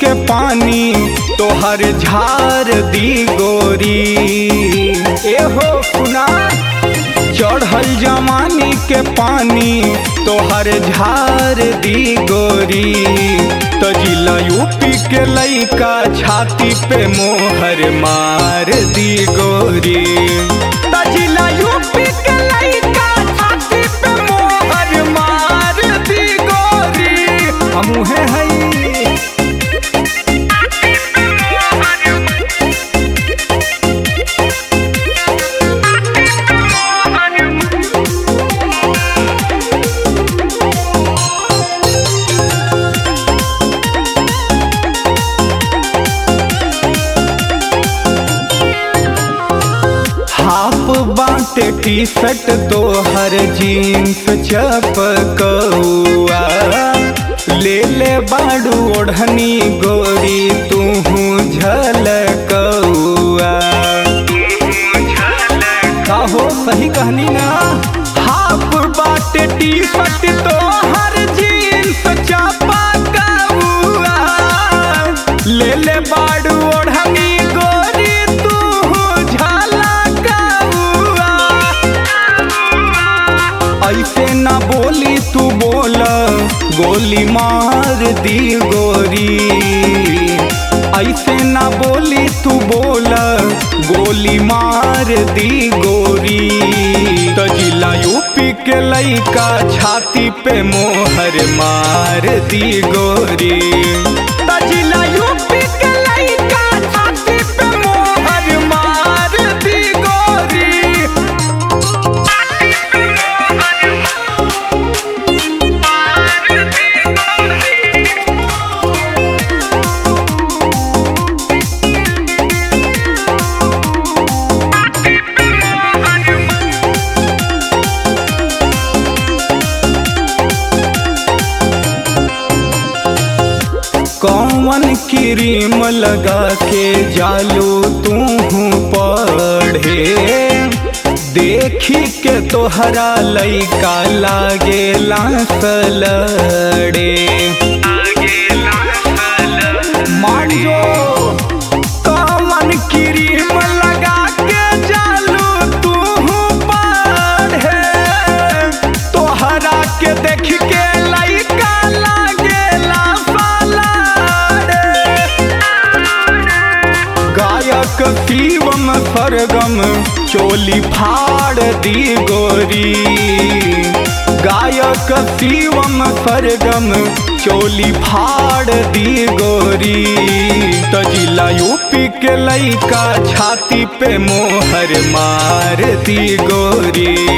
के पानी तोहर झार दी गोरी एहो सुना चढ़ल जवानी के पानी तोहर झार दी गोरी तो जिला यूपी के लइका छाती पे मोहर मार दी गोरी तो जिला यूपी के लइका छाती पे मोहर मार दी गोरी हमूहे हई हाफ बाटे टी शर्ट तोहर जीन्स चपकौआ ले ले बाड़ू ओढ़नी गोरी तू झलकौआ काहो सही कहनी ना हाफ बाटे टी शर्ट तोहर जीन्स चपकौआ ले ले बाड़ू ओढ़नी गोरी तू झलकौआ ऐसे ना बोली तू बोल गोली मार दी गोरी ऐसे ना बोली तू बोल गोली मार दी गोरी तो जिला यूपी के लइका छाती पे मोहर मार दी गोरी तो जिला यूपी के लइका छाती पे मोहर मार दी गोरी कौन क्रीम लगा के जालू तू पढ़े देखी के तोहरा लइका लागे लड़े मारियो कौन क्रीम लगा के जालू तू पढ़े तोहरा के देख के लइका लागेला फलाड़े गायक शिवम सरगम चोली फाड़ दी गोरी गायक शिवम सरगम चोली फाड़ दी गोरी तो जिला यूपी के लइका छाती पे मोहर मार दी गोरी